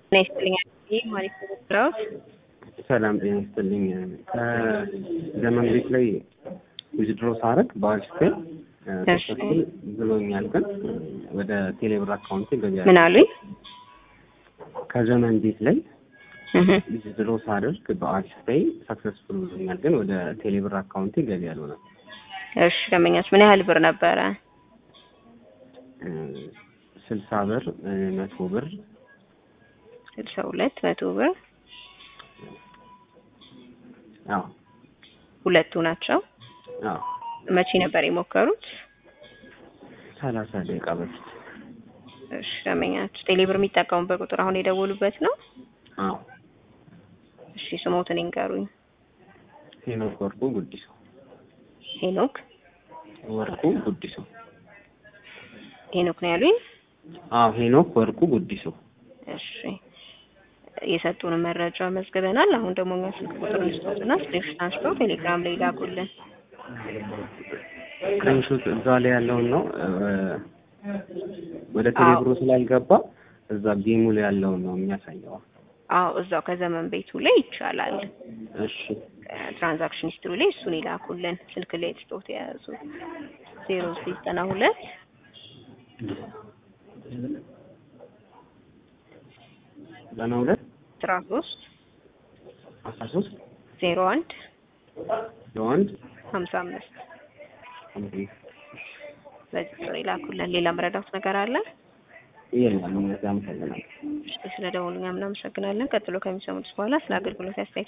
ጤና ይስጥልኝ አዲስ ማለት ስራዎች ሰላም ጤና ይስጥልኝ። ከዘመን ቤት ላይ ዊዝድሮ ሳረግ በአጅስቴል ተሰጥቶኝ ብሎኛል፣ ግን ወደ ቴሌብር አካውንት ገቢ ምን አሉኝ? ከዘመን ቤት ላይ ዊዝድሮ ሳደርግ በአጅስቴይ ሰክሰስፉል ብሎኛል፣ ግን ወደ ቴሌብር አካውንት ገቢ አልሆነም። እሺ ደንበኛች ምን ያህል ብር ነበረ? ስልሳ ብር፣ መቶ ብር፣ ስልሳ ሁለት መቶ ብር አዎ ሁለቱ ናቸው። አዎ መቼ ነበር የሞከሩት? ሰላሳ ደቂቃ በፊት። እሺ ደንበኛች ቴሌብር የሚጠቀሙበት ቁጥር አሁን የደወሉበት ነው? አዎ እሺ ስሞትን ይንገሩኝ። ሄኖክ ወርቁ ጉዲሶ። ሄኖክ ወርቁ ጉዲሶ። ሄኖክ ነው ያሉኝ? አዎ ሄኖክ ወርቁ ጉዲሶ። እሺ የሰጡንን መረጃ መዝግበናል። አሁን ደግሞ እኛ ስልክ ቁጥር እንስጠትና ስክሪንሾት አንስተው ቴሌግራም ላይ ላኩልን። ስክሪንሾት እዛ ላይ ያለውን ነው ወደ ቴሌብሮ ስላልገባ እዛ ጌሙ ላይ ያለውን ነው የሚያሳየው። አዎ እዛው ከዘመን ቤቱ ላይ ይቻላል። እሺ ትራንዛክሽን ሂስትሪ ላይ እሱን ይላኩልን። ስልክ ላይ ስጦት የያዙ ዜሮ ዘጠና ሁለት ዘጠና ሁለት አስራ ሶስት አስራ ሶስት ዜሮ አንድ ለወንድ ሀምሳ አምስት በዚህ ቁጥር ይላኩልን። ሌላ መረዳት ነገር አለ? የለም። እነዚያ አመሰግናለሁ። ስለ ደወሉኛ ምናመሰግናለን። ቀጥሎ ከሚሰሙት በኋላ ስለ አገልግሎት አስተያየት